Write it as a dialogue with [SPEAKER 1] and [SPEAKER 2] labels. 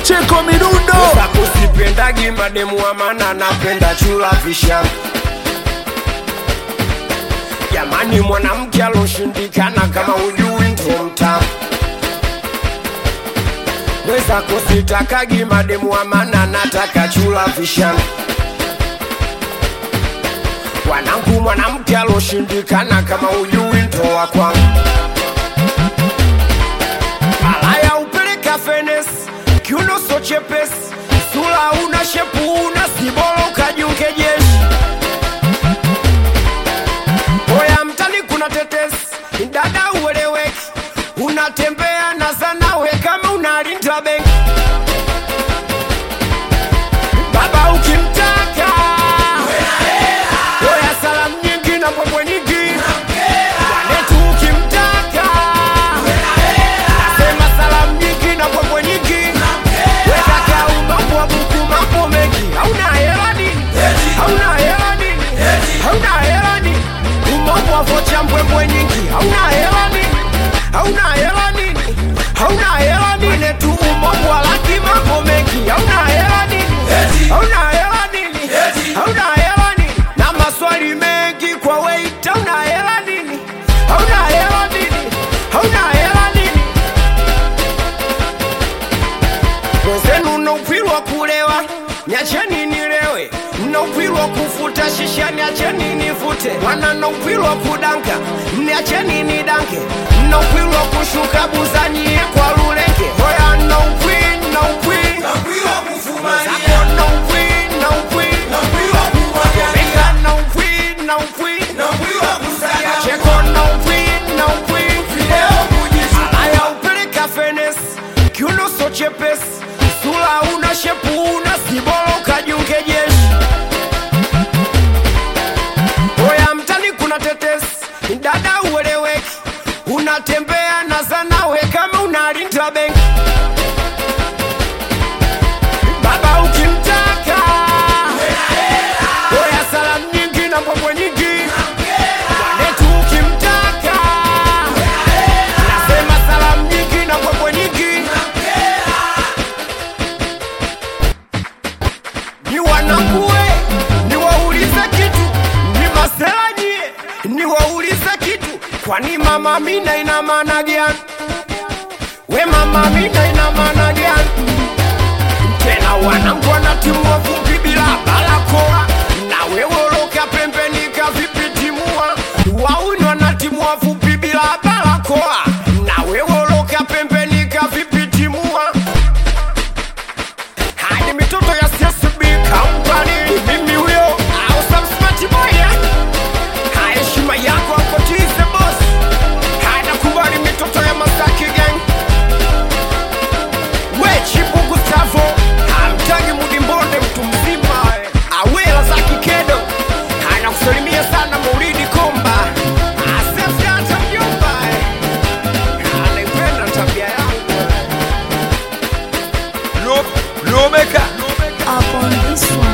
[SPEAKER 1] Pacheko Midundo
[SPEAKER 2] Sasa kusipendagi mademu wa maana napenda chula visha Jamani mwanamke aloshindikana kama ujui ndo mtamu Mwenzako sitakagi mademu wa maana nataka chula visha Wanangu mwanamke aloshindikana kama ujui ndo wa kwangu Malaya upeleka fenes kiuno so chepesi sura una shepu una sibolo ukajiunge jeshi Oya mtani kuna tetesi dada ueleweki unatembea na zanawe kama unalinda benki baba ukimtaka Oya salamu nyingi na mbwembwe nyingi Wanetu ukimtaka Nasema salamu nyingi na mbwembwe nyingi Weka kau mambo wa buku mambo mengi Hauna hela nini? Hauna hela nini? Hauna hela nini? Umambo wa vocha mbwembwe nyingi Hauna hela nini? Hauna hela nini? Hauna hela nini? Tu umambo wa laki mambo mengi Hauna hela nini? Hauna hela nini? Hauna hela nini? Na maswali mengi kwa wait Hauna hela nini? Hauna hela nini? Hauna hela nini? Wenzenu na upili wa kulewa, niacheni nilewe. Na upili wa kufuta shisha, niacheni nivute. Wana na upili wa kudanka, niacheni nidanke. Na upili wa kushuka buzani kwa lulenge. Hoya na upili, na upili. Zako na upili, na upili. Omega na upili, na upili. Cheko na upili, na upili. Malaya upeleka fenes kiuno so chepesi sura una shepu una sibolo ukajiunge jeshi oya mtani kuna tetesi dada ueleweki unatembea na zanawe kama unalinda benki baba ukimtaka oya salamu nyingi na mbwembwe nyingi wanetu ukimtaka nasema salamu nyingi na mbwembwe nyingi ni wanakue niwaulize kitu ni masela nyie niwaulize kitu kwani mama mina ina maana gani we mama mina ina maana gani tena wanangu wanatimua vumbi bila barakoa na wewoloka pembeni kavipitimua wauni wanatimua vumbi bila barakoa na wewoloka pembeni kavipitimua hadi mitoto ya CSB company mimi huyo au some smart boy eh? haya heshima yako hapo tize boss haya kubali mitoto ya Masaki gang we chipu Gustavo hamtagi mudimbonde mtu mzima eh. awela za kikedo hana kusalimia sana Maulidi Komba asefyata mjomba eh. anaipenda tabia yangu
[SPEAKER 1] Lomeka
[SPEAKER 3] Up on this one.